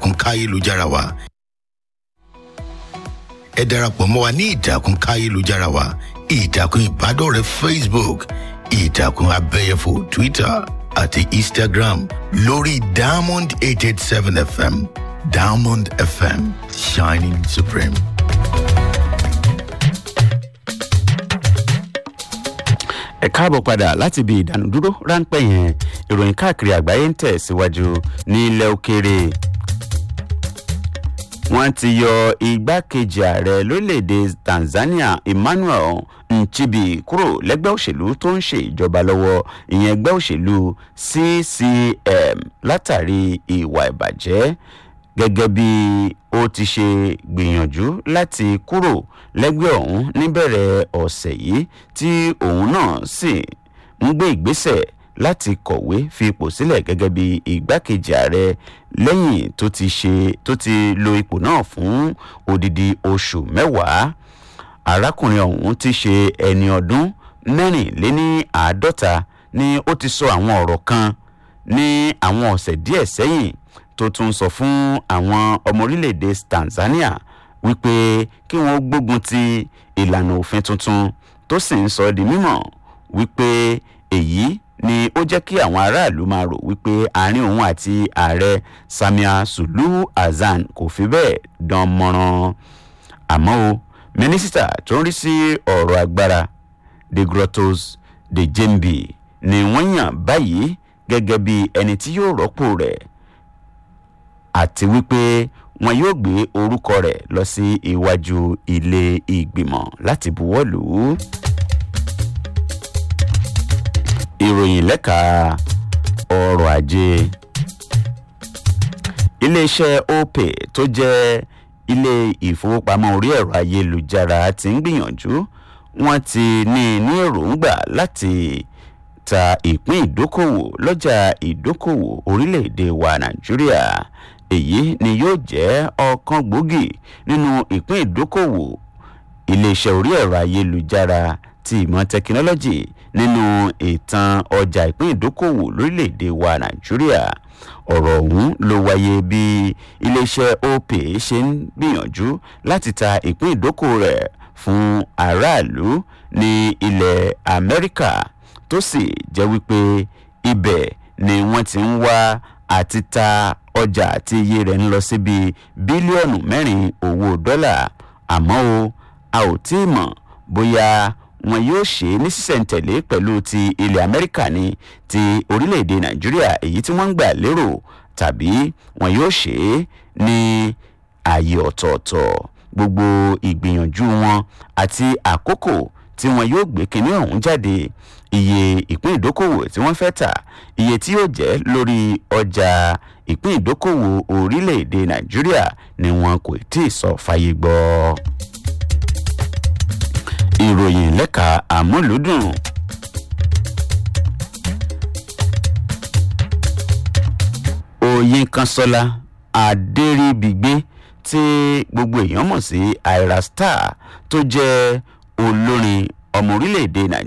ìtàkùn káyélujára wa ẹ darapọ̀ mọ́ wa ní ìtàkùn káyélujára wa ìtàkùn ìbádọ́rẹ̀ẹ́ facebook ìtàkùn abẹ́yẹfò twitter àti instagram lórí diamond eight eight seven fm diamond fm shining supreme. ẹ káàbọ̀ padà láti ibi ìdánudúró ráńpẹ́ yẹn ìròyìn káàkiri àgbáyé ń tẹ̀ síwájú ní ilẹ̀ òkèèrè wọ́n ti yọ igbákejì ààrẹ lórílẹ̀‐èdè tanzania emmanuel nchibi kúrò lẹ́gbẹ́ òṣèlú tó ń ṣe ìjọba lọ́wọ́ ìyẹn ẹgbẹ́ òṣèlú ccm látàrí ìwà ìbàjẹ́ gẹ́gẹ́ bí ó ti ṣe gbìyànjú láti kúrò lẹ́gbẹ́ ọ̀hún níbẹ̀rẹ̀ ọ̀sẹ̀ yìí tí òun náà sì ń gbé ìgbésẹ̀ láti kọ̀wé fi ipò sílẹ̀ gẹ́gẹ́ bí igbákejì ààrẹ lẹ́yìn tó ti ṣe tó ti lo ipò náà fún odidi oṣù mẹ́wàá arákùnrin ọ̀hún ti ṣe ẹni ọdún mẹ́rìnléní àádọ́ta ni ó ti sọ àwọn ọ̀rọ̀ kan ní àwọn ọ̀sẹ̀ díẹ̀ sẹ́yìn tó tún sọ fún àwọn ọmọ orílẹ̀-èdè tanzania wípé kí wọ́n gbógun ti ìlànà òfin tuntun tó sì ń sọ di mímọ̀ wípé èyí ni ó jẹ́ kí àwọn aráàlú máa rò wípé àárín òun àti ààrẹ samia suluhu hasan kò fi bẹ́ẹ̀ dán mọ́rán àmọ́ o mínísítà tó ń rí sí ọ̀rọ̀ agbára de grottos de jembi ni wọ́n yàn báyìí gẹ́gẹ́ bí ẹni tí yóò rọ́pò rẹ̀ àti wípé wọn yóò gbé orúkọ rẹ̀ lọ sí iwájú ilé ìgbìmọ̀ láti buwọ́ lù ú. ìròyìn lẹ́ka ọrọ̀ ajé iléeṣẹ́ opay tó jẹ́ ilé ìfowópamọ́ orí ẹ̀rọ ayélujára ti ń gbìyànjú wọ́n ti ní ní èròǹgbà láti ta ìpín ìdókòwò lọ́jà ìdókòwò orílẹ̀-èdè wa nàìjíríà èyí ni yóò jẹ́ ọ̀kan gbòógì nínú ìpín ìdókòwò iléeṣẹ́ orí ẹ̀rọ ayélujára ti ìmọ̀ tẹkinọ́lọ́jì nínú ìtàn ọjà ìpín ìdókòwò lórílẹ̀‐èdè wa nàìjíríà ọ̀rọ̀ ọ̀hún ló wáyé bí iléeṣẹ́ opay ṣe ń gbìyànjú láti ta ìpín ìdókòwò rẹ̀ fún aráàlú ní ilẹ̀ amẹ́ríkà tó sì jẹ́ wípé ibẹ̀ ni wọ́n ti ń wá àti ta ọjà tí iye rẹ̀ ń lọ síbi bílíọ̀nù mẹ́rin owó dọ́là àmọ́ o a ò tí ì mọ̀ bóyá wọn yóò ṣe é ní sísẹ̀ntẹ̀lé pẹ̀lú ti ilẹ̀ amẹ́ríkà ní ti orílẹ̀-èdè nàìjíríà èyí tí wọ́n ń gbà lérò tàbí wọn yóò ṣe é ní ààyè ọ̀tọ̀ọ̀tọ̀ gbogbo ìgbìyànjú wọn àti àkókò tí wọn yóò gbé kinní ọ̀hún jáde iye ìpín ìdókòwò tí wọ́n fẹ́ tà iye tí yóò jẹ́ lórí ọjà ìpín ìdókòwò orílẹ̀-èdè nàìjíríà ni wọn kò tí ì sọ fàyè gbọ́. ìròyìn lẹ́ka àmúlùdùn. oyin kanṣọ́lá adéríbigbé tí gbogbo èèyàn mọ̀ sí ira star tó jẹ́ olórin ọmọ orílẹ̀-èdè nàìjíríà.